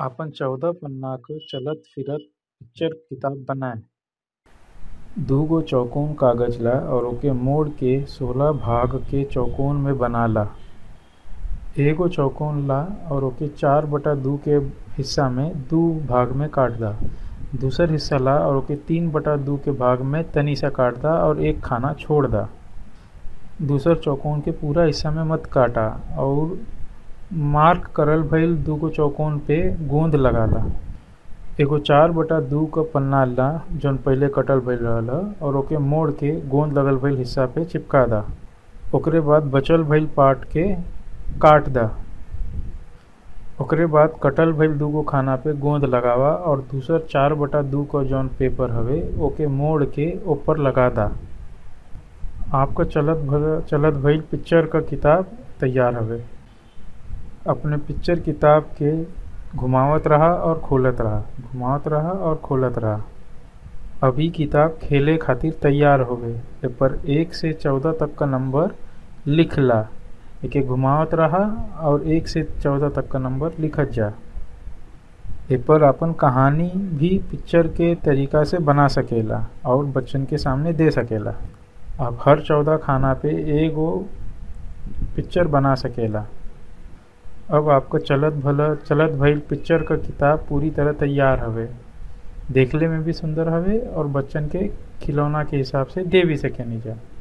आपन चौदह पन्ना क चलत फिरत पिक्चर किताब बनाए। दुगो चौकोर कागज ला और ओके मोड़ के सोलह भाग के चौकोर में बनाला। एगो चौकोर ला और ओके चार बटा दू के हिस्सा में दू भाग में काट दा। दूसर हिस्सा ला और ओके तीन बटा दू के भाग में तनी सा काट दा और एक खाना छोड़ दा। दूसर चौकोर के पूरा हिस्सा में मत काटा और मार्क करल भइल दुगो चौकोर पे गोंद लगाला। एगो चार बटा दू क पन्ना ला जौन पहिले कटल भइल रहल और ओके मोड़ के गोंद लगल भइल हिस्सा पे चिपका दा। ओकरे बाद बचल भइल पार्ट के काट दा। ओकरे बाद कटल भइल दुगो खाना पे गोंद लगावा और दूसर चार बटा दू क जौन पेपर हवे ओके मोड़ के ओपर लगा दा। आपक चलत भइल पिक्चर क किताब तैयार हवे। अपने पिक्चर किताब के घुमावत रहा और खोलत रहा, घुमावत रहा और खोलत रहा। अब इ किताब खेले खातिर तैयार हवे। एपर एक से चौदह तक क नंबर लिख ला। एके घुमावत रहा और एक से चौदह तक क नंबर लिखत जा। एपर आपन कहानी भी पिक्चर के तरीका से बना सकेला और बच्चन के सामने दे सकेला। आप हर चौदह खाना पे एगो पिक्चर बना सकेला। अब आपक चलत भइल पिक्चर क किताब पूरी तरह तैयार हवे। देखले में भी सुंदर हवे और बच्चन के खिलौना के हिसाब से दे भी सकेनिजा।